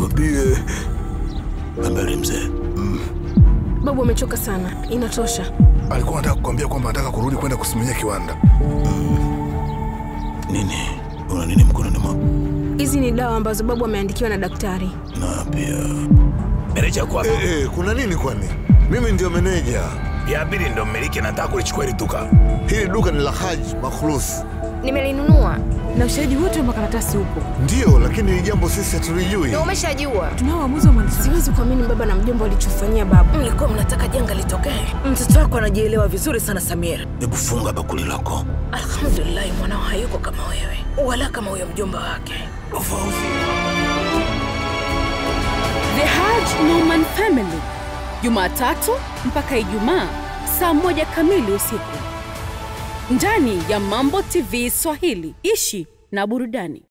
nikwambie. Habari mzee. Babu amechoka sana, inatosha. Alikuwa anataka kukwambia kwamba anataka kurudi kwenda kusimamia kiwanda. Nini? Una nini mkononi mwako? Hizi ni dawa ambazo babu ameandikiwa na daktari. Na pia meneja kwa Eh, eh, kuna nini kwani? Mimi ndio meneja. ya pili ndo mmiliki, nataka kulichukua hili duka. Hili duka ni la Haji Makhlus. Nimelinunua na ushahidi wote wa makaratasi upo. Ndiyo, lakini hili jambo sisi hatulijui. Na umeshajua. Tunao uamuzi wa mwandishi. Siwezi kuamini baba na mjomba walichofanyia babu. Mlikuwa mnataka janga litokee. Mtoto wako anajielewa vizuri sana Samir. Hebu funga bakuli lako. Alhamdulillahi, mwanao hayuko kama wewe wala kama huyo mjomba wake. The Haj Norman Family, Jumatatu mpaka Ijumaa saa moja kamili usiku ndani ya Mambo TV Swahili. Ishi na burudani.